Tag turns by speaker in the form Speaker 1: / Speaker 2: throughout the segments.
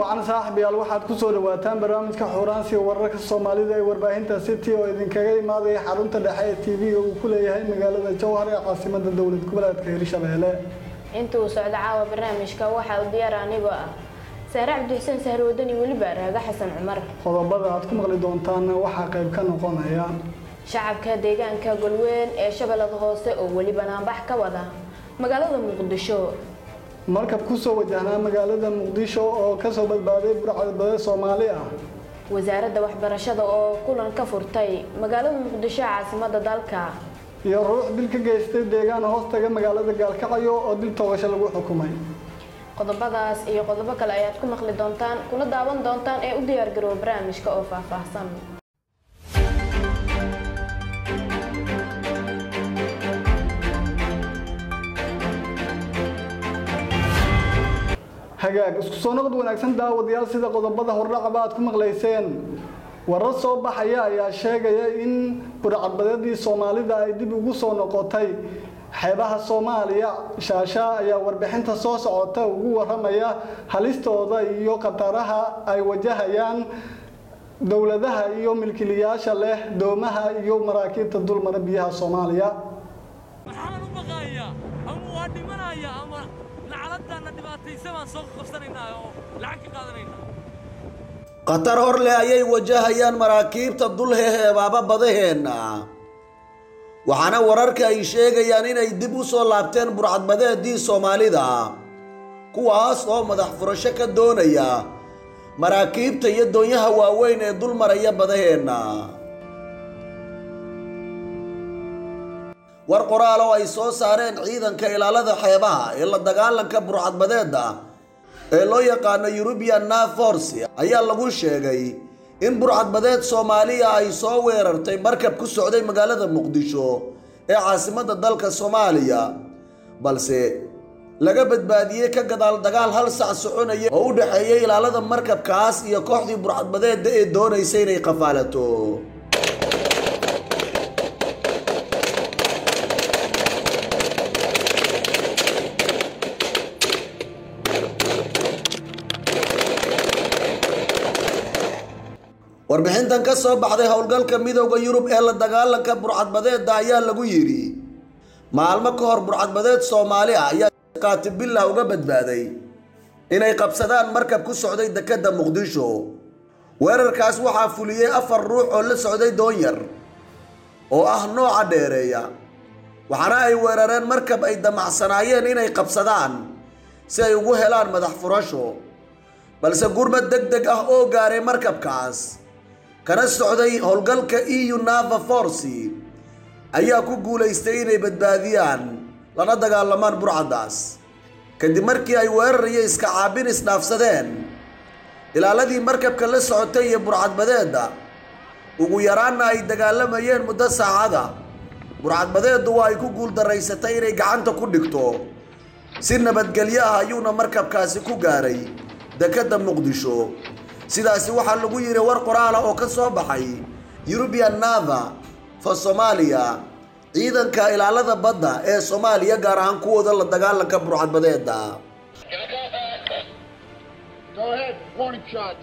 Speaker 1: wacan saaxiibayaal waxaad ku soo dhawaataan barnaamijka xuuraansiga wararka soomaalida ee warbaahinta city oo idinkaga imaadaya xarunta dhexe ee tv-ga uu ku leeyahay magaalada jowhar ee caasimada dowlad goboleedka hirshabeelle
Speaker 2: inta uu socdo caawa barnaamijka waxaa u diyaara anigoo ah saare cabdixuseen sahroodani weliba raaga xasan cumar
Speaker 1: qodobada aad ku maqli doontaanna waxaa qayb ka noqonaya
Speaker 2: shacabka deegaanka golweyn ee shabeellada hoose oo weli banaanbax ka wada magaalada muqdisho
Speaker 1: markab kusoo wajahnaa magaalada muqdisho oo kasoo badbaaday burcadbade soomaali ah
Speaker 2: wasaaradda waxbarashada oo kulan ka furtay magaalada muqdisho caasimada dalka
Speaker 1: iyo ruux dil ka geystay deegaan hoostaga magaalada gaalkacyo oo dil toogasho lagu xukumay
Speaker 2: qodobadaas iyo qodobo kale ayaad ku maqli doontaan kuna daawan doontaan ee u diyaargarooba barnaamijka oo faahfaahsan
Speaker 1: hagaag isku soo noqod wanaagsan daawadayaal sida qodobada hordhacaba aad ku maqlayseen warar soo baxaya ayaa sheegaya in burcadbadeedii soomaalida ay dib ugu soo noqotay xeebaha soomaaliya shaasha ayaa warbixinta soo socota ugu waramaya halistooda iyo khataraha ay wajahayaan dowladaha iyo milkiilayaasha leh doomaha iyo maraakiibta dulmara biyaha soomaaliya
Speaker 3: maxaan u baqaaya ama waa dhimanaya ama lacaladaana dhibaataysa baan soo qabsanaynaa oo lacag ka qaadanaynaa
Speaker 4: khatar hor leh ayay wajahayaan maraakiibta dul heheebaaba badaheenna waxaana wararka ay sheegayaan inay dib u soo laabteen burcadbadeedii soomaalida kuwaas oo madax furasho ka doonaya maraakiibta iyo doonyaha waaweyn ee dul maraya badaheenna war qoraal oo ay soo saareen ciidanka ilaalada xeebaha ee la dagaalanka burcadbadeedda ee loo yaqaano eurubian naforce ayaa lagu sheegay in burcadbadeed soomaaliya ay soo weerartay markab ku socday magaalada muqdisho ee caasimadda dalka soomaaliya balse laga badbaadiyey ka gadaal dagaal hal sac soconaya oo u dhexeeyay ilaalada markabkaas iyo kooxdii burcadbadeedda ee doonaysa inay qafaalato warbixintan ka soo baxday howlgalka midooda yurub ee la dagaalanka burcadbadeedda ayaa lagu yidhi maalmo ka hor burcadbadeed soomaali ah ayaa qaatibillah uga badbaaday inay qabsadaan markab ku socday dekedda muqdisho weerarkaas waxaa fuliyey afar ruux oo la socday doonyar oo ah nooca dheereeya waxaana ay weerareen markab ay damacsanaayeen inay qabsadaan si ay ugu helaan madax furasho balse gurmad deg deg ah oo gaaray markabkaas kana socday howlgalka eu nava forci ayaa ku guulaystay inay badbaadiyaan lana dagaalamaan burcaddaas kadib markii ay weerar iyo iska caabin isdhaafsadeen ilaaladii markabka la socotay iyo burcadbadeedda ugu yaraanna ay dagaalamayeen muddo saacada burcadbadeeddu waa ay ku guuldaraysatay inay gacanta ku dhigto si nabadgelyo ah ayuuna markabkaasi ku gaaray dekedda muqdisho sidaasi waxaa lagu yidhi war qoraala oo ka soo baxay eurubian nava for somaaliya ciidanka ilaalada badda ee soomaaliya gaar ahaan kuwooda la dagaalanka burcadbadeedda
Speaker 5: Go ahead, warning shots.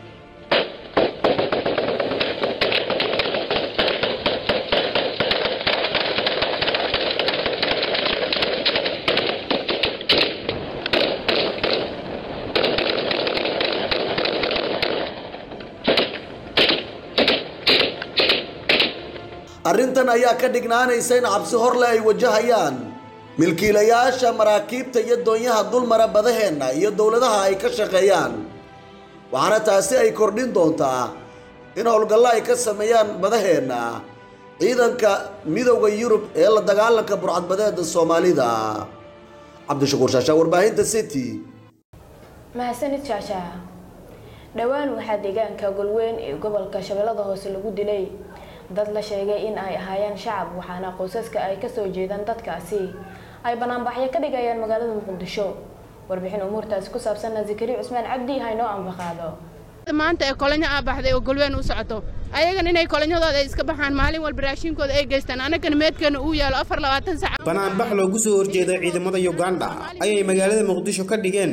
Speaker 4: arrintan ayaa ka dhignaanaysa in cabsi horle ay wajahayaan milkiilayaasha maraakiibta iyo doonyaha dulmara badaheenna iyo dowladaha ay ka shaqeeyaan waxaana taasi ay kordhin doontaa in howlgallo ay ka sameeyaan badaheenna ciidanka midowda yurub ee la dagaalanka burcadbadeeda soomaalida cabdishakuur shaashaa warbaahinta city
Speaker 2: mahadsanid shaashaha dhowaan waxaa deegaanka golweyn ee gobolka shabeellada hoose lagu dilay dad la sheegay in ay ahaayeen shacab waxaana qoysaska ay kasoo jeedaan dadkaasi ay banaanbaxyo ka dhigayaan magaalada muqdisho warbixin umuurtaasi ku saabsanna zakari cusmaan cabdi haynoo anbaqaado
Speaker 6: maanta ee kolonyo aa baxday oo golweyn u socoto ayagan inay kolonyadooda ay iska baxaan maalin walba raashinkooda ay geystaan annagana meedkeena uu yaalo afar labaatan sac
Speaker 7: banaanbax loogu soo horjeeda ciidamada yuganda ayay magaalada muqdisho ka dhigeen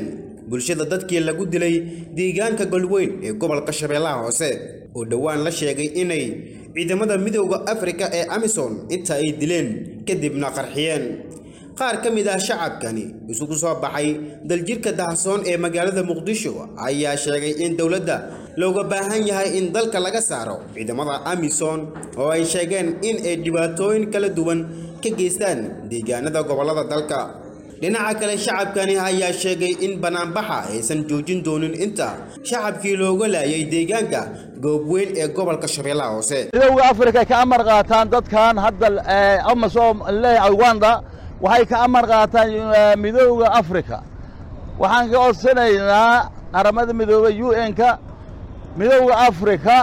Speaker 7: bulshada dadkii lagu dilay deegaanka golweyn ee gobolka shabeellaha hoose oo dhowaan la sheegay inay ciidamada midowda afrika ee amisom inta ay dileen kadibna qarxiyeen qaar ka mid ah shacabkani isugu soo baxay daljirka dahasoon ee magaalada muqdisho ayaa sheegay in dowladda looga baahan yahay in dalka laga saaro ciidamada amisom oo ay sheegeen in ay dhibaatooyin kala duwan ka geystaan deegaanada gobollada dalka dhinaca kale shacabkani ayaa sheegay in banaanbaxa aysan joojin doonin inta shacabkii looga laayay deegaanka goobweyn ee gobolka shabeellaha hoose
Speaker 8: midowda afrika ay ka amar qaataan dadkan hadda amasom leeyahay uganda waxay ka amar qaataan midowda afrika waxaan ka codsanaynaa qaramada midoobey u n-ka midowda afrika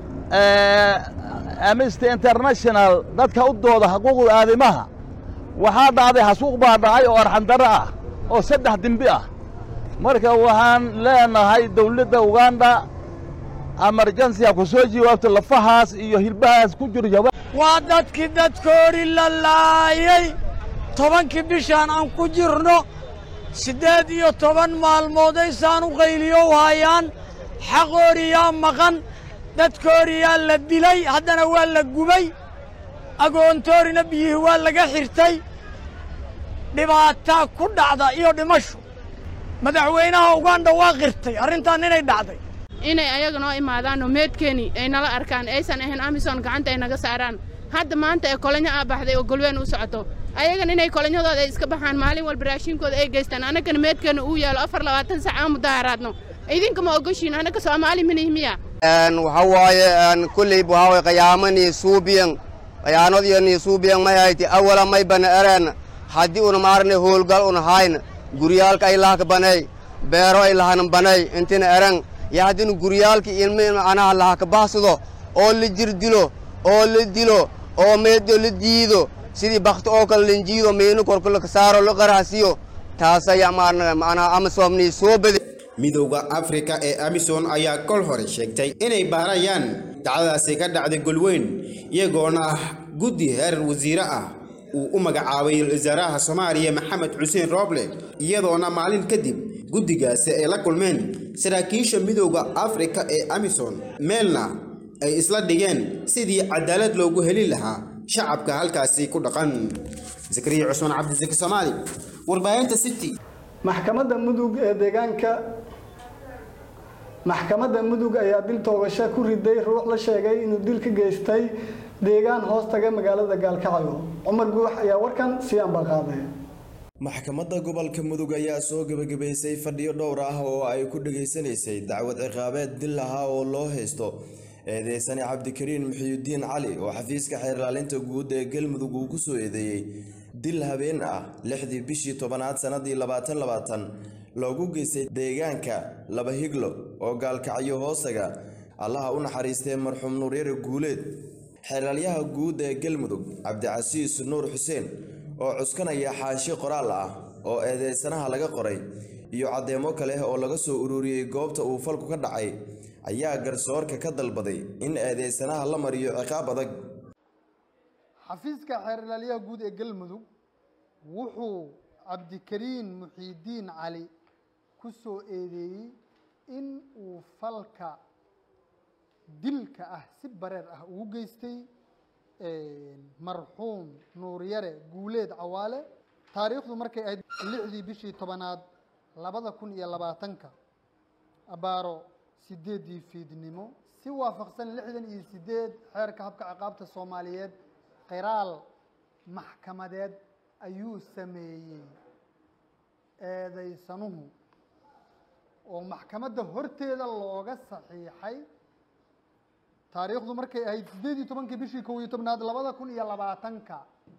Speaker 8: amnesty international dadka u dooda xuquuqda aadimaha waxaa dhacday xasuuq baa dhacay oo arxandarro ah oo saddex dembi ah marka waxaan leenahay dawladda uganda amarjansiga ku soo jawaabto lafahaas iyo hilbahaas ku jiro jawab
Speaker 9: waa dadkii dadkoodhi la laayay tobankii bishaan aan ku jirno siddeed iyo toban maalmoodaysaan u qayliyow hayaan xaqooriyaa maqan dadkooriyaa la dilay haddana waa la gubay agoontoorina biyihii waa laga xirtay dhibaataa ku dhacda iyo dhimasho madaxweynaha uganda waa qirtay arrintan inay dhacday
Speaker 6: inay ayaga noo imaadaanoo meedkeeni ay nala arkaan aysan ahayn amison gacanta ay naga saaraan hadda maanta ee kolanyo aa baxday oo golween u socoto ayagan inay kolonyadooda ay iska baxaan maalin walba raashinkooda ay geystaan annagana meedkeena uu yaalo afar labaatan sac aan mudaharaadno idinka ma ogoshiin annaga soomaali manihi miya
Speaker 10: waxa waaye kulley waxaa waye qiyaamanii suubiyan qayaanadiyanii suubiyan may hayti awala may bana ereen haddii una maarne hoolgal una hayn guryaalka ay lahaka banay beero ay lahanan banay intina eren yo haddina guryaalka ilmi anaha lahaka bahsado oo la jir dilo oo la dilo oo meedo la diido sidii bakti oo kale lanjiido miino korka laka saaro la qarahsiyo taasaya maanaa amasoomnii soo bade
Speaker 7: midowda afrika ee amisom ayaa kol hore sheegtay inay baarayaan dacdadaasi ka dhacday golweyn iyagoona ah guddi heer wasiire ah uu u magacaabay wasaaraha soomaaliya maxamed xuseen rooble iyadoona maalin kadib guddigaasi ay la kulmeen saraakiisha midowda afrika ee amisom meelna ay isla dhigeen sidii cadaalad loogu heli lahaa shacabka halkaasi ku dhaqan zakariya cusmaan cabdisaki soomaali warbaahinta city
Speaker 1: maxkamadda mudug ee deegaanka maxkamadda mudug ayaa dil toogasho ku riday ruux la sheegay inuu dil ka geystay deegaan hoos taga magaalada gaalkacyo cumar guux ayaa warkan sii ambaqaaday
Speaker 11: maxkamadda gobolka mudug ayaa soo gebagabaysay fadhiyo dhowr ah oo ay ku dhageysanaysay dacwad ciqaabeed dil ahaa oo loo haysto eedeysane cabdikariin muxiyudiin cali oo xafiiska xeerlaalinta guud ee galmudug uu kusoo eedeeyey dil habeen ah lixdii bishii tobanaad sannadii labaatan labaatan loogu geystay deegaanka laba higlo oo gaalkacyo hoostaga allaha u naxariistee marxuum nuuryare guuleed xeeraalyaha guud ee galmudug cabdicasiis nuur xuseen oo cuskanaya xaashi qoraal ah oo eedeysanaha laga qoray iyo caddeemo kale oo laga soo ururiyey goobta uu falku ka dhacay ayaa garsoorka ka dalbaday in eedeysanaha la mariyo ciqaab adag
Speaker 12: xafiiska xeerlaalyaha guud ee galmudug wuxuu cabdikariin muxiidiin cali ku soo eedeeyey in uu falka dilka ah si bareer ah ugu geystay marxuum nuuryare guuleed cawaale taariikhdu markay ahayd lixdii bishii tobanaad labada kun iyo labaatanka abaaro sideeddii fiidnimo si waafaqsan lixdan iyo sideed xeerka habka ciqaabta soomaaliyeed qiraal maxkamadeed ayuu sameeyey eedaysanuhu oo maxkamadda horteeda looga saxiixay taariikhdu markay ahayd siddeed iyo tobankii bishii kow iyo tobnaad labada kun iyo labaatanka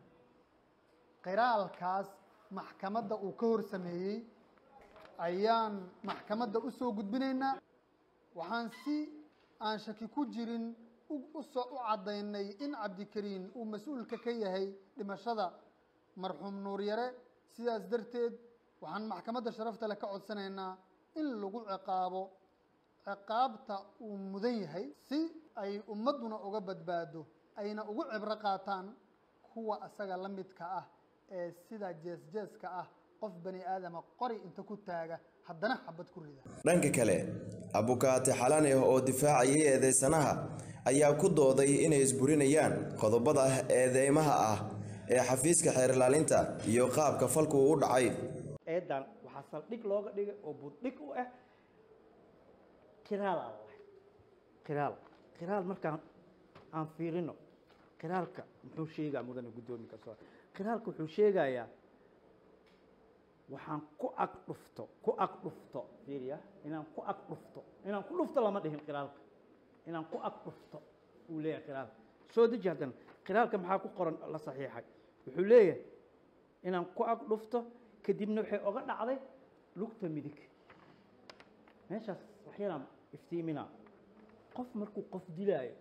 Speaker 12: qiraalkaas maxkamadda uu ka hor sameeyey ayaan maxkamadda u soo gudbinaynaa waxaan si aan shaki ku jirin usoo u caddaynay in cabdikariin uu mas-uulka ka yahay dhimashada marxuum nuuryare sidaas darteed waxaan maxkamadda sharafta leh ka codsanaynaa in lagu ciqaabo ciqaabta uu mudan yahay si ay ummadduna uga badbaado ayna ugu cibro qaataan kuwa asaga la midka ah ee sida jees-jeeska ah qof bani aadama qori inta ku taaga haddana xabad ku rida
Speaker 11: dhanka kale abukaate xalane oo difaacayay eedeysanaha ayaa ku dooday inay isburinayaan qodobada eedeymaha ah ee xafiiska xeer ilaalinta iyo qaabka falku u dhacay
Speaker 13: eedan waxaa saldhig looga dhigay oo buddhig u ah kiraal aan lahay kiraal kiraal markaan aan fiirino kiraalka muxuu sheegaa mudane guddoomi kasoo kiraalka wuxuu sheegayaa waxaan ku ag dhufto ku ag dhufto fiiriya inaan ku ag dhufto inaan ku dhufto lama dhihin kiraalka inaan ku ag dhufto uu leeyahay kiraalka soo deji haddana kiraalka maxaa ku qoran la saxiixay wuxuu leeyahay inaan ku ag dhufto kadibna waxay oga dhacday lugta midig meeshaas waxyalaan iftiiminaa qof markuu qof dilaayo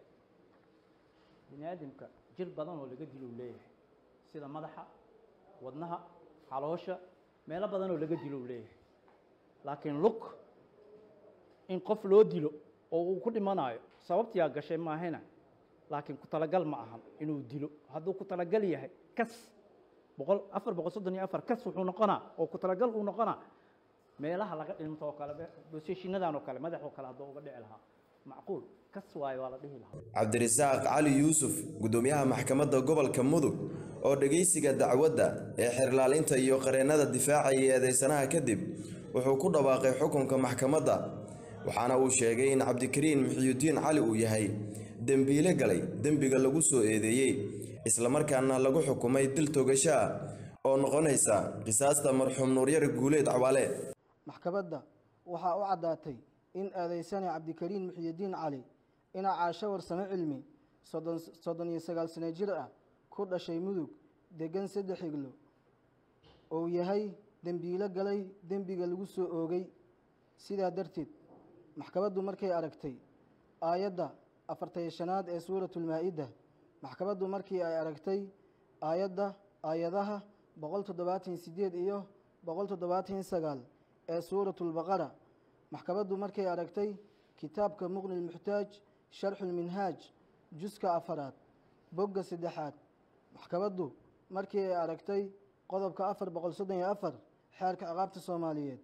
Speaker 13: bini aadamka jir badan oo laga dilo uu leeyahay sida madaxa wadnaha caloosha meelo badan oo laga dilo uu leeyahay laakiin lug in qof loo dilo oo uu ku dhimanayo sababtiyaa gashay maahena laakiin ku talagal ma ahan inuu dilo hadduu ku talagal yahay kas boqol afar boqol soddon iyo afar kas wuxuu noqonaa oo ku talagal uu noqonaa meelaha laga dhinto oo kale boseshiinadan oo kale madax oo kale hadduu uga dhici lahaa macquul kas waayo waa la dhihi lahaa
Speaker 11: cabdirasaaq cali yuusuf guddoomiyaha maxkamadda gobolka mudug oo dhegaysiga dacwadda ee xeerlaalinta iyo qareennada difaacaya eedeysanaha kadib wuxuu ku dhawaaqay xukunka maxkamadda waxaana uu sheegay in cabdikariin muxiyudiin cali uu yahay dembiile galay dembiga lagu soo eedeeyey islamarkaana lagu xukumay dil togasho ah oo noqonaysa qisaasta marxuum nuuryar guuleed cawaale
Speaker 14: maxkamadda waxaa u caddaatay in eedeysane cabdikariin muxyidiin cali ina caasho warsamo cilmi soddon soddon iyo sagaal sano jir ah ku dhashay mudug degan saddex iglo uu yahay dembiilo galay dembiga lagu soo oogay sidaa darteed maxkamaddu markay aragtay aayadda afartay shanaad ee suuratulmaa-ida maxkamaddu markii ay aragtay aayadda aayadaha boqol toddobaatan sideed iyo boqol toddobaatan sagaal ee suuratulbaqara maxkamaddu markay aragtay kitaabka muqni lmuxtaaj sharxulminhaaj juska afaraad bogga saddexaad maxkamaddu markii ay aragtay qodobka afar boqol soddon iyo afar xeerka ciqaabta soomaaliyeed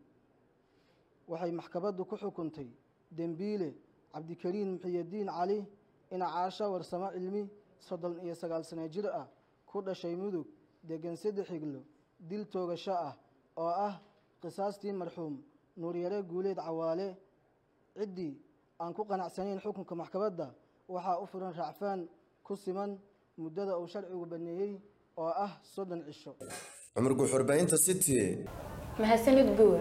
Speaker 14: waxay maxkamaddu ku xukuntay dembiile cabdikariin muxiyadiin cali ina caasho warsamo cilmi soddon iyo sagaal sano jir ah ku dhashay mudug degan saddex iglo dil toogasho ah oo ah qisaastii marxuum nuuryare guuleed cawaale ciddii aan ku qanacsanayn xukunka maxkamadda waxaa u furan raacfaan ku siman muddada uu sharcigu baneeyey oo ah soddon cisho
Speaker 11: cumar guxurbaynta city
Speaker 2: mahadsanid guul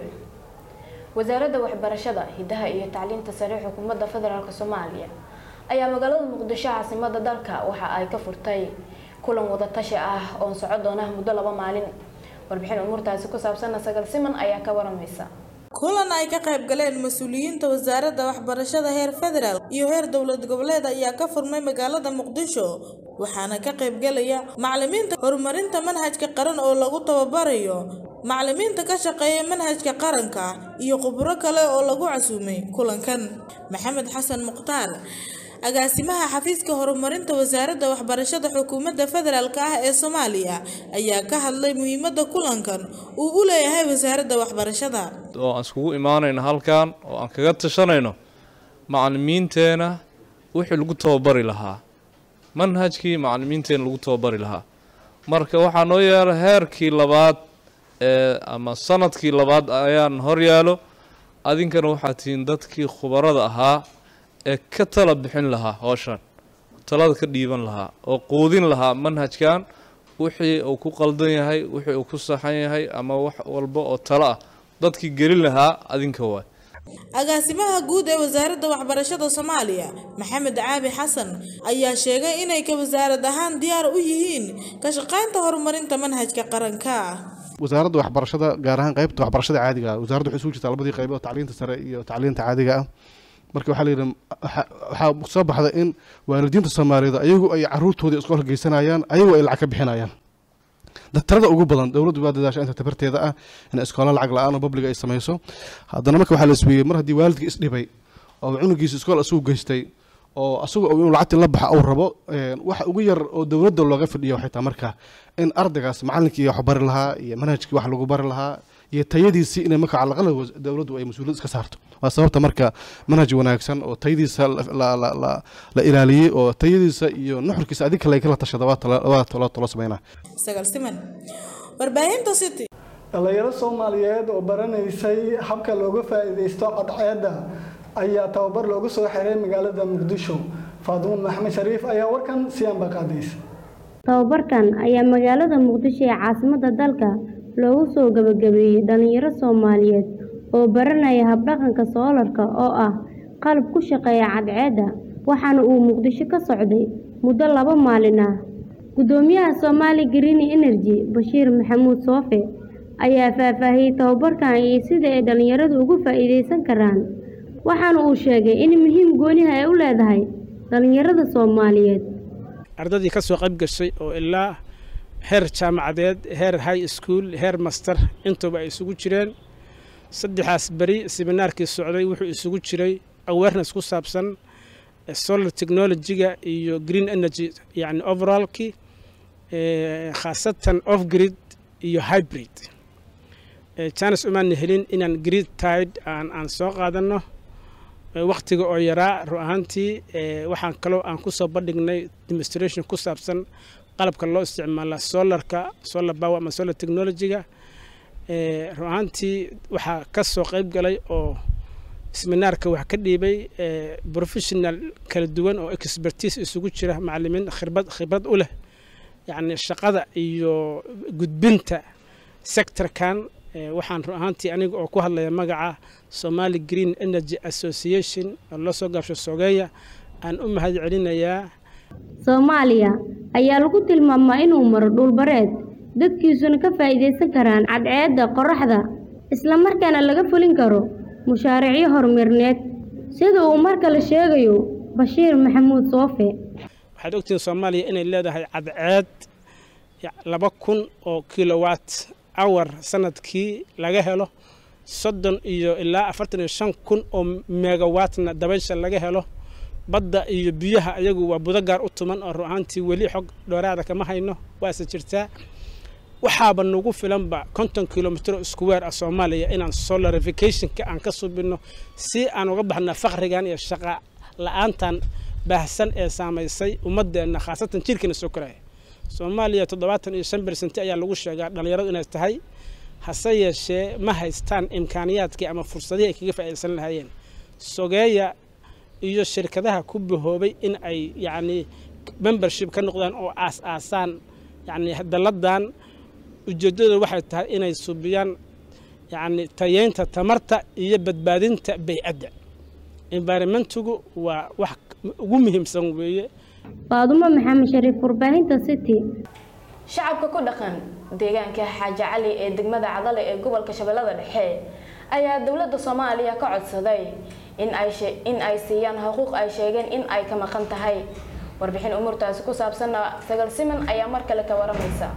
Speaker 2: wasaaradda waxbarashada hidaha iyo tacliinta sare xukuumadda federaalk soomaaliya ayaa magaalada muqdisho caasimada dalka waxa ay ka furtay kulan wadatashi ah oon soco doona muddo laba maalin warbixin umuurtaasi ku saabsanna sagal siman ayaa ka waramaysa
Speaker 15: kulan ay ka qayb galeen mas-uuliyiinta wasaaradda waxbarashada heer federaal iyo heer dowlad goboleed ayaa ka furmay magaalada muqdisho waxaana ka qaybgalaya macalimiinta horumarinta manhajka qaran oo lagu tababarayo macalimiinta ka shaqeeya manhajka qaranka iyo khubro kale oo lagu casuumay kulankan maxamed xasan mukhtaar agaasimaha xafiiska horumarinta wasaaradda waxbarashada xukuumadda federaalk ah ee soomaaliya ayaa ka hadlay muhiimadda kulankan uu u leeyahay wasaaradda waxbarashada
Speaker 16: oo aan iskugu imaanayno halkan oo aan kaga tashanayno macalimiinteena wixii lagu tababari lahaa manhajkii macalimiinteena lagu tababari lahaa marka waxaa noo yaala heerkii labaad ee ama sanadkii labaad ayaan hor yaalo adinkana waxaa tihiin dadkii khubarada ahaa ee ka tala bixin lahaa howshan talada ka dhiiban lahaa oo quudin lahaa manhajkan wixii uu ku qaldan yahay wixii uu ku saxan yahay ama wax walba oo talo ah dadkii gelin lahaa adinka waay
Speaker 15: agaasimaha guud ee wasaaradda waxbarashada soomaaliya maxamed caabi xasan ayaa sheegay inay ka wasaarad ahaan diyaar u yihiin ka shaqaynta horumarinta manhajka qaranka
Speaker 17: wasaaradda waxbarashada gaar ahaan qaybta waxbarashada caadiga ah wasaaradda waxay isugu jirtaa labadii qaybood tacliinta sare iyo tacliinta caadiga ah marka waxaa layidhi waxaa soo baxda in waalidiinta soomaaliyeed ayagu ay caruurtoodii iskoolka geysanayaan ayagu ay lacag ka bixinayaan tirada ugu badan dowladdu waa dadaasha inta tabarteeda ah in iskoola lacag la-aan oo babliga ay samayso haddana marka waxaa la isweeyey mar haddii waalidka isdhibay oo cunugiisa iskool asugu geystay oo asagu inuu lacagtii la baxa uu rabo waxa ugu yar oo dowladda looga fadhiya waxay tahay marka in ardaygaas macallinkii wax bari lahaa iyo manhajkii wax lagu bari lahaa iyo tayadiisii inay marka calaqala dowladdu ay mas-uuliyad iska saarto waa sababta marka manhaj wanaagsan oo tayadiisa la ilaaliyey oo tayadiisa iyo nuxurkiisa adig kale kala tashada waa talo sameynaa
Speaker 15: sagaal siman warbaahinta city
Speaker 1: dhalinyaro soomaaliyeed oo baranaysay habka looga faa'iidaysto cadceedda ayaa tababar loogu soo xiray magaalada muqdisho faadumo maxamed shariif ayaa warkan siyaanba qaadaysa
Speaker 18: tababarkan ayaa magaalada muqdisho ee caasimadda dalka loogu soo gabagabeeyey dhalinyaro soomaaliyeed oo baranaya habdhaqanka soolarka oo ah qalab ku shaqeeya cadceedda waxaana uu muqdisho ka socday muddo laba maalin ah gudoomiyaha Somali Green Energy Bashiir Maxamuud Soofe ayaa faahfaahiyey tababarkan iyo sida ay dhalinyaradu uga faa'iideysan karaan waxaana uu sheegay in muhiim gooniha ay u leedahay dhalinyarada Soomaaliyeed
Speaker 19: ardaydii ka soo qayb gashay oo ilaa heer jaamacadeed heer high school heer master intuba ay isugu jireen saddexaas beri seminaarkii socday wuxuu isugu jiray awareness ku saabsan solar technology-ga iyo green energy yani overallkii khaasatan off grid iyo hybrid janes umaana helin inaan grid tide aan aan soo qaadano waktiga oo yaraa ru ahaantii waxaan kaloo aan kusoo bandhignay demonstration ku saabsan qalabka loo isticmaala solarka solar power ama solar technology-ga ru ahaantii waxaa ka soo qayb galay oo seminaarka wax ka dhiibay professional kala duwan oo expertise isugu jira macalimiin khibrad khibrad u leh yacni shaqada iyo gudbinta sectorkan waxaan ru ahaantii aniga oo ku hadlaya magaca Somali Green Energy Association oo la soo gaabsho Sogeya aan u mahad celinayaa
Speaker 18: Soomaaliya ayaa lagu tilmaamaa inuu maro dhul bareed dadkiisuna ka faa'iideysan karaan cadceedda qorraxda isla markaana laga fulin karo mushaariicyo horumarineed sida uu mar kale sheegayo Bashiir Maxamuud Soofe
Speaker 19: waxaad ogtihiin Soomaaliya inay leedahay cadceed laba kun oo kilowatt hour sanadkii laga helo soddon iyo ilaa afartan iyo shan kun oo megawattna dabaysha laga helo badda iyo biyaha ayagu waa budo gaar u tuman oo ru'aantii weli xog dheeraada kama hayno waase jirtaa waxaaba nagu filanba konton kilomitr square ah soomaaliya inaan solarificationka aan ka subino si aan uga baxna faqrigan iyo shaqa la-aantan baahsan ee saamaysay ummadeenna khaasatan jirkeena soo koraya soomaaliya toddobaatan iyo shan bersenti ayaa lagu sheegaa dhallinyaradu inay tahay hase yeeshee ma haystaan imkaaniyaadkii ama fursadihii ay kaga faa'iidaysan lahaayeen sogeeya iyo shirkadaha ku bahoobay in ay yacni membership ka noqdaan oo aas-aasaan yacni dalladan ujeeddadooda waxay tahay inay subiyaan yacni tayeynta tamarta iyo badbaadinta bay'adda environmentigu waa wax ugu muhiimsan weeye
Speaker 18: Faadumo Maxamed Shariif warbaahinta City
Speaker 2: shacabka ku dhaqan deegaanka xaaji cali ee degmada cadale ee gobolka shabeellada dhexe ayaa dowladda soomaaliya ka codsaday in ay in ay siiyaan xuquuq ay sheegeen in ay ka maqan tahay warbixin umuurtaasi ku saabsanna sagal siman ayaa mar kale ka waramaysa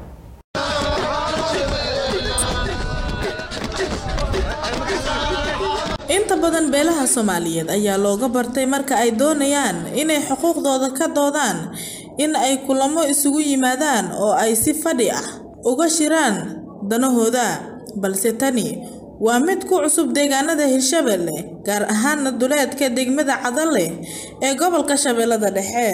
Speaker 15: inta badan beelaha soomaaliyeed ayaa looga bartay marka ay doonayaan inay xuquuqdooda ka doodaan in ay kulamo isugu yimaadaan oo ay si fadhi ah uga shiraan danahooda balse tani waa mid ku cusub deegaanada hirshabelle gaar ahaana duleedka degmada cadalle ee gobolka shabeellada dhexe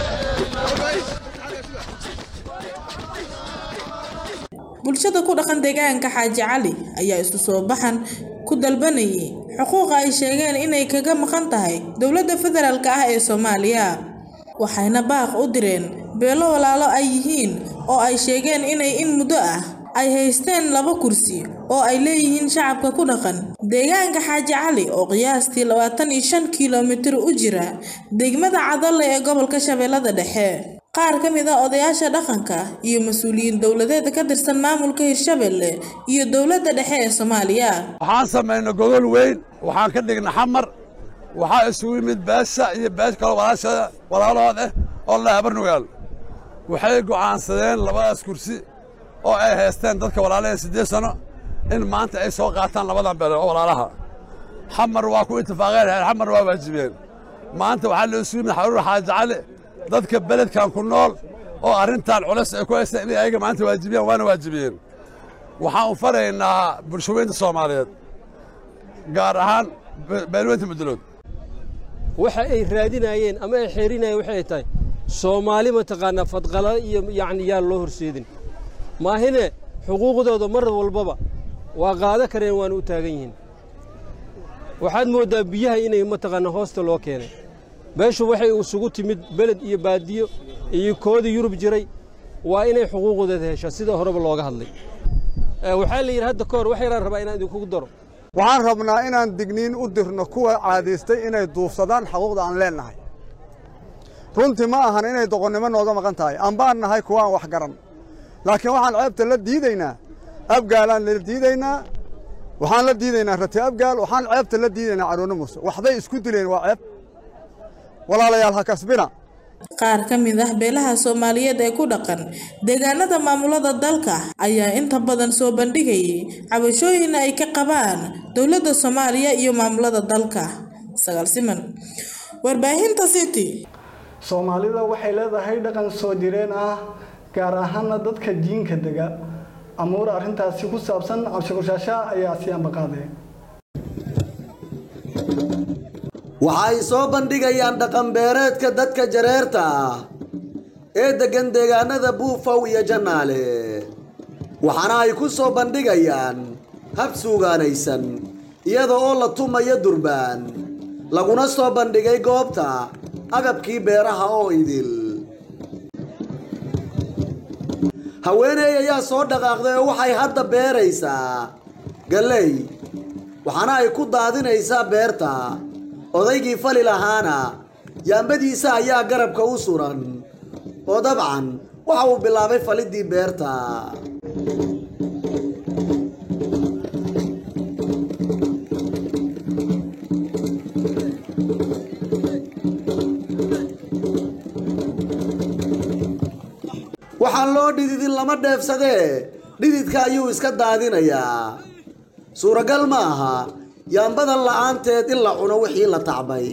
Speaker 15: bulshada ku dhaqan deegaanka xaaji cali ayaa isu soo baxan ku dalbanayay xuquuqa ay sheegeen inay kaga maqan tahay dowladda federaalk ah ee soomaaliya waxayna baaq u direen beelo walaalo ay yihiin oo ay sheegeen inay in muddo ah ay haysteen laba kursi oo ay leeyihiin shacabka ku dhaqan deegaanka xaaji cali oo qiyaastii labaatan iyo shan kilomitir u jira degmada cadalle ee gobolka shabeellada dhexe qaar ka mid a odayaasha dhaqanka iyo mas-uuliyiin dowladeed ka tirsan maamulka hirshabelle iyo dowladda dhexe ee soomaaliya
Speaker 20: waxaan samaynay gogol weyn waxaan ka dhignay xamar waxaa isugu yimid beesha iyo beesh kaloo walaashada walaalahood ah oo la habarnugaal waxay go'aansadeen labadaas kursi oo ay haysteen dadka walaalahee siddeed sano in maanta ay soo qaataan labadan beelood oo walaalaha xamar waa ku itifaaqeen xamar waa waajibiyeen maanta waxaa la isugu yimid xaruur xaaji cali dadka beledkan ku nool oo arrintan culis ay ku haystaan inay ayaga maanta waajibiyaan waana waajibiyeen waxaan u faraynaa bulshooyinta soomaaliyeed gaar ahaan beelweynta mudulood
Speaker 21: waxa ay raadinayeen ama ay xeerinayeen waxay ay tahay soomaali mataqaanaa fadqala iyo yacni yaan loo horseedin maahine xuquuqdooda mar walbaba waa qaado kareen waana u taagan yihiin waxaad mooddaa biyaha inay mataqaanaa hoosta loo keenay beeshu waxay isugu timid beled iyo baadiyo iyo koodii yurub jiray waa inay xuquuqdooda heshaa sida horeba looga hadlay waxaa la yidhi hadda ka hor wax yaraan rabaa inaan idinkugu daro
Speaker 22: waxaan rabnaa inaan digniin u dirno kuwa caadaystay inay duufsadaan xuquuqda aan leennahay runtii ma ahan inay doqonnimo nooga maqan tahay ambaan nahay kuwa aan wax garan laakiin waxaan ceebta la diidaynaa abgaalaan la diidaynaa waxaan la diidaynaa rati abgaal waxaan ceebta la diidaynaa caruurna muuse waxday isku dileen waa ceeb walaalayaal ha kasbina
Speaker 15: qaar ka mid ah beelaha soomaaliyeed ee ku dhaqan deegaanada maamulada dalka ayaa inta badan soo bandhigayay cabashooyin ay ka qabaan dowladda soomaaliya iyo maamulada dalka sagaal siman warbaahinta city
Speaker 1: soomaalida waxay leedahay dhaqan soo jireen ah gaar ahaana dadka jiinka dega amuur arrintaasi ku saabsan cabshikushaasha ayaa siyaanba qaadeen
Speaker 4: waxa ay soo bandhigayaan dhaqanbeereedka dadka jareerta ah ee deggan deegaanada buufow iyo jannaale waxaana ay ku soo bandhigayaan hab suugaanaysan iyada oo la tumayo durbaan laguna soo bandhigay goobta agabkii beeraha oo idil haweeney ayaa soo dhaqaaqday oo waxay hadda beeraysaa galley waxaana ay ku daadinaysaa beerta odaygii fali lahaana yaambadiisa ayaa garabka u suran oo dabcan waxa uu bilaabay faliddii beerta waxaan loo dhididin lama dheefsadee dhididka ayuu iska daadinayaa suuragal ma aha yaambadan la'aanteed in la cuno wixii la tacbay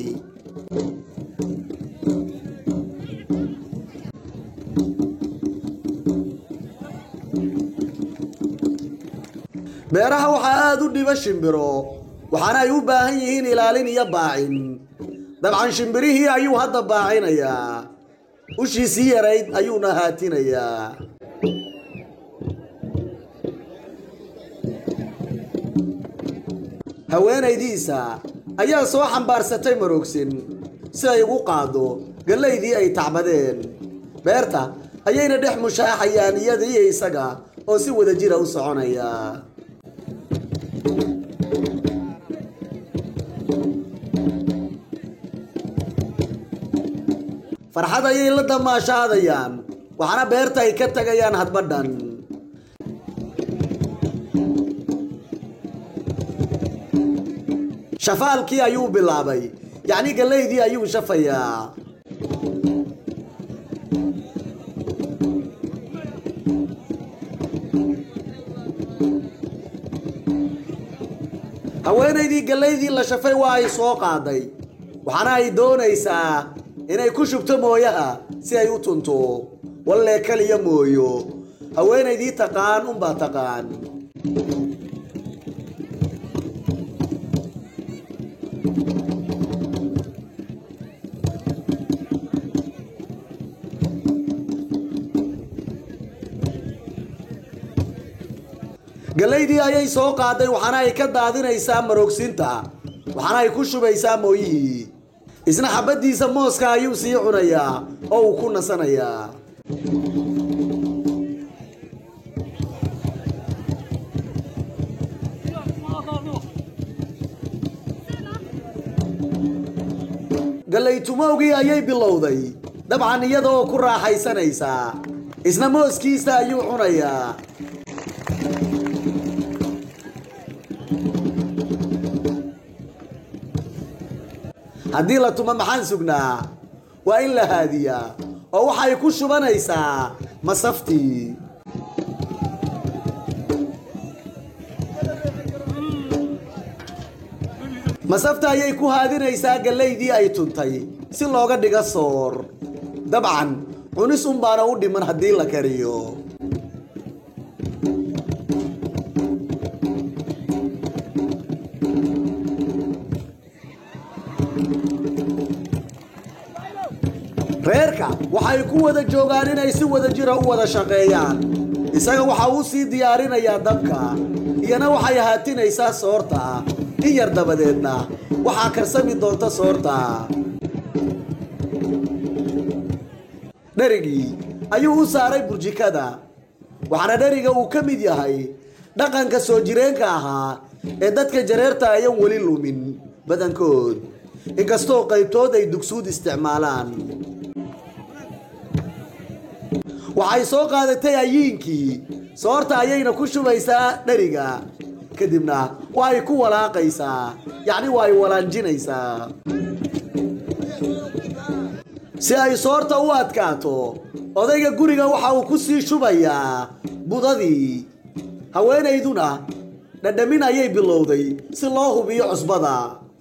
Speaker 4: beeraha waxaa aada u dhiba shimbiro waxaana ay u baahan yihiin ilaalin iyo baacin dabcan shimbirihii ayuu hadda baacinayaa ushiisii yarayd ayuuna haatinayaa haweenaydiisa ayaa soo xambaarsatay maroogsin si ay ugu qaaddo gallaydii ay tacbadeen beerta ayayna dhex mushaaxayaan iyada iyo isaga oo si wada jira u soconaya farxad ayay la damaashaadayaan waxaana beerta ay ka tagayaan hadbadhan shafaalkii ayuu bilaabay yacni gallaydii ayuu shafayaa haweenaydii gallaydii la shafay waa ay soo qaaday waxaana ay doonaysaa inay ku shubto mooyaha si ay u tunto wallee kaliya mooyo haweenaydii taqaan unbaa taqaan gallaydii ayay soo qaaday waxaana ay ka daadinaysaa maroogsinta waxaana ay ku shubaysaa mooyihii isna xabaddiisa mooska ayuu sii cunayaa oo uu ku nasanayaa gallaytumowgii ayay bilowday dabcan iyada oo ku raaxaysanaysaa isna mooskiisa ayuu cunayaa haddii la tumo maxaan sugnaa waa in la haadiyaa oo waxay ku shubanaysaa masaftii masafta ayay ku haadinaysaa gallaydii ay tuntay si looga dhiga soor dabcan cunis unbaana u dhiman haddii la kariyo reerka waxay ku wada joogaan inay si wada jira u wada shaqeeyaan isaga waxa uu sii diyaarinayaa dabka iyana waxay haatinaysaa soorta in yar dabadeedna waxaa karsami doonta soorta dherigii ayuu u saaray burjikada waxaana dheriga uu ka mid yahay dhaqanka soo jireenka ahaa ee dadka jareerta ayan weli lumin badankood inkastoo qaybtood ay dugsuud isticmaalaan waxay soo qaadatay ayiinkii soorta ayayna ku shubaysaa dheriga kadibna waa ay ku walaaqaysaa yacni waa ay walaanjinaysaa si ay soorta u adkaato odayga guriga waxa uu ku sii shubayaa budadii haweenayduna dhadhamin ayay bilowday si loo hubiyo cusbada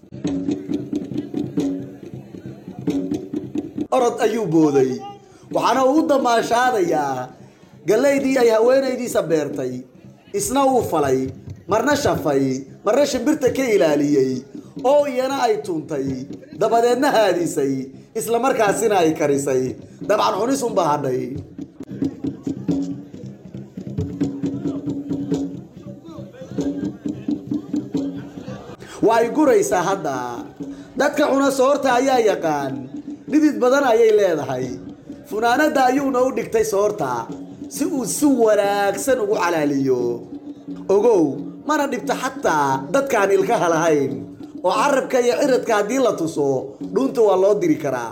Speaker 4: orod ayuu booday waxaana uu u damaashaadayaa gallaydii ay haweenaydiisa beertay isna uu falay marna shafay marna shimbirta ka ilaaliyey oo iyana ay tuuntay dabadeedna haadisay isla markaasina ay karisay dabcan cunis unba hadhay waa ay guraysaa hadda dadka cuna soorta ayaa yaqaan dhidid badan ayay leedahay funaanadda ayuuna u dhigtay soorta si uu si wanaagsan ugu calaaliyo ogow mana dhibto xataa dadkaan ilkaha lahayn oo carabka iyo ciradka haddii la tuso dhuunta waa loo diri karaa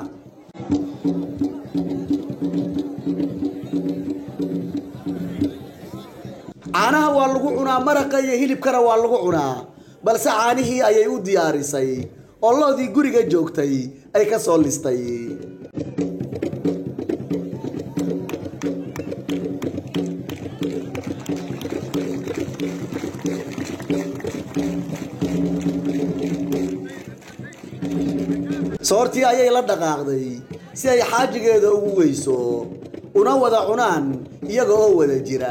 Speaker 4: caanaha waa lagu cunaa maraqa iyo hilibkana waa lagu cunaa balse caanihii ayay u diyaarisay oo loodii guriga joogtay ay ka soo listay soortii ayay la dhaqaaqday si ay xaajigeeda ugu weyso una wada cunaan iyaga oo wada jira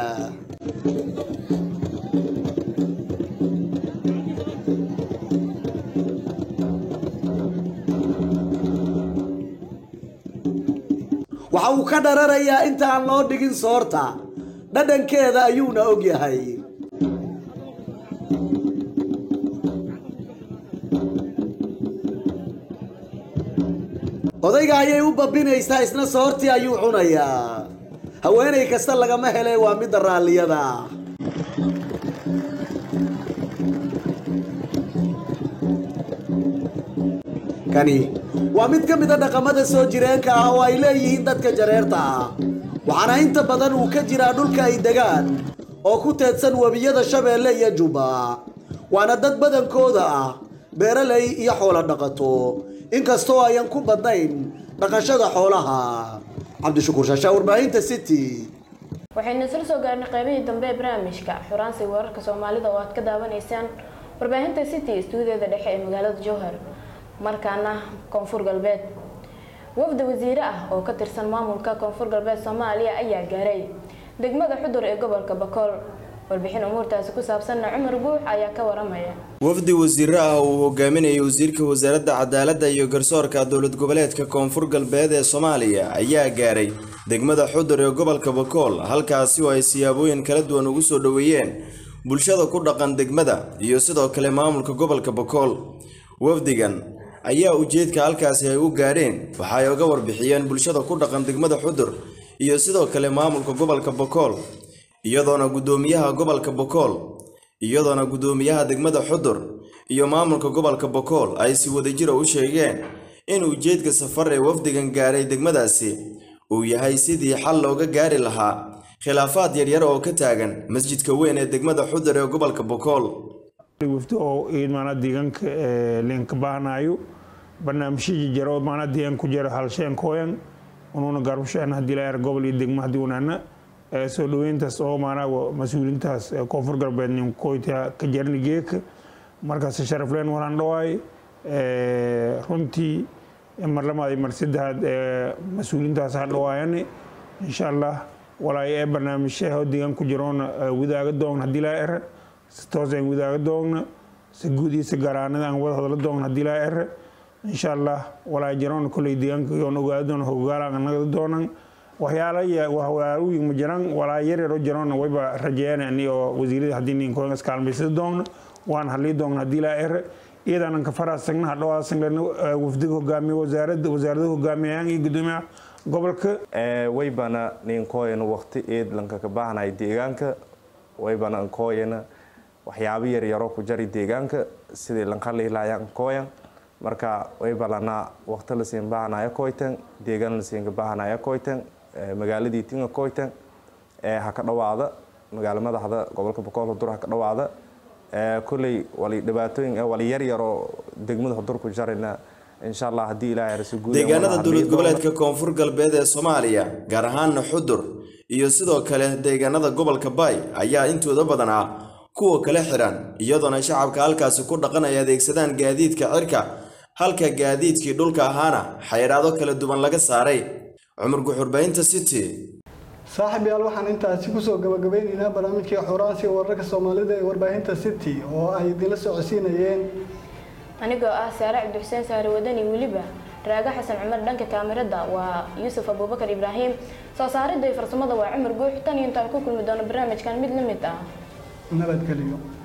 Speaker 4: waxa uu ka dhararayaa inta aan loo dhigin soorta dhadhankeeda ayuuna og yahay odayga ayay u babinaysaa isna soortii ayuu cunayaa haweenay kasta lagama hele waa midda raalliyada kani waa mid ka mid a dhaqamada soo jireenka ah oo ay leeyihiin dadka jareerta ah waxaana inta badan uu ka jiraa dhulka ay degaan oo ku teedsan webiyada shabeelle iyo jubba waana dad badankooda ah beeraley iyo xoolo dhaqato inkastoo ayan ku badnayn dhaqashada xoolaha cabdishakuur shaashaa warbaahinta city
Speaker 2: waxaynu isla soo gaarnay qaybihii dambe ee barnaamijka xuraansiga wararka soomaalida oo aad ka daawanaysaan warbaahinta city istuudiyoda dhexe ee magaalada jowhar markaana koonfur galbeed wafda wasiire ah oo ka tirsan maamulka koonfur galbeed soomaaliya ayaa gaaray degmada xudur ee gobolka bakool warbixin umuurtaasi ku saabsanna cumar guux ayaa ka waramaya
Speaker 11: wafdi wasiiro ah uu hogaaminayay wasiirka wasaaradda cadaaladda iyo garsoorka dowlad goboleedka koonfur galbeed ee soomaaliya ayaa gaaray degmada xudur ee gobolka bakool halkaasi oo ay siyaabooyin kala duwan ugu soo dhoweeyeen bulshada ku dhaqan degmada iyo sidoo kale maamulka gobolka bakool wafdigan ayaa ujeedka halkaasi ay u gaadheen waxa ay uga warbixiyeen bulshada ku dhaqan degmada xudur iyo sidoo kale maamulka gobolka bakool iyadoona guddoomiyaha gobolka bakool iyadoona guddoomiyaha degmada xudur iyo maamulka gobolka bakool ay si wadajira u sheegeen in ujeedka safar ee wafdigan gaaray degmadaasi uu yahay sidii xal looga gaari lahaa khilaafaad yaryar oo ka taagan masjidka weyn ee degmada xudur ee gobolka bakool
Speaker 3: wafdi oo maana deegaanka leenka baahnayo barnaamijyadii jiro maana deegaan ku jira halsheenkooyan unuuna garbasheen haddii la er gobol iyo degmo haddii unaana soo dhaweyntaas oo maanaa mas-uuliintaas koonfur galbeed ninkoyta ka jarni geeka markaas sharafleen walaan dhawaay runtii mar lamaad iyo mar saddexaad mas-uuliintaas ha dhawaayane insha allah walaay ee barnaamijyaha deegaan ku jiroona wadaaga doogna haddii laa ere si toos aan wadaaga doogna si guud iyo si garaanada aan wada hadla doogna haddii laa ere insha allah walaa jaroon koley deegaanka yoon ogaadon hogaalaan naga doonan waxyaala wahwaaruyin ma jiraan walaa yaryaro jaroona wayba rajeeyaan oo wasiirada haddii ninkoon iskaalmaysada doonna waan hadlii doonna haddii laa ere iyadaanan ka faraasagna hadhowaasan wafdiga hogaamiye wasaaradda wasaaradaha hogaamiyayaan iyo gudoomiyaha gobolka
Speaker 5: waybana ninkooyana waqti eed lanka ka baahnay deegaanka waybana nkooyana waxyaabo yaryaro ku jari deegaanka sidii lanqalihilaayaan nkooyan marka waybalana waqti lasiin baahnaya koytan deegaan lasiinka baahnaya koytan magaaladii tinga koytan ha ka dhawaada magaalo madaxda gobolka boqol hudur ha ka dhawaada koley wali dhibaatooyin wali yaryaroo degmada hudur ku jarayna insha allah haddii ilaahay rasu guud
Speaker 11: deegaanada dowlad goboleedka koonfur galbeed ee soomaaliya gaar ahaana xudur iyo sidoo kale deegaanada gobolka baay ayaa intooda badan ah kuwa kala xiran iyadoona shacabka halkaasi ku dhaqan ay adeegsadaan gaadiidka cirka halka gaadiidkii dhulka ahaana xayiraado kala duwan laga saaray cumar guxurbaynta city
Speaker 1: saaxiib yaal waxaan intaasi kusoo gabagabeynaynaa barnaamijkii xuraansiga wararka soomaalida ee warbaahinta city oo ay idinla socodsiinayeen
Speaker 2: anigoo ah saare cabdixuseen saare wadani weliba raaga xasan cumar dhanka kaamirada waa yuusuf abuubakar ibraahim soo saaridda iyo farsamada waa cumar guux tan iyo intaan ku kulmi doono barnaamijkan mid la mid ah
Speaker 1: nabadgeliyo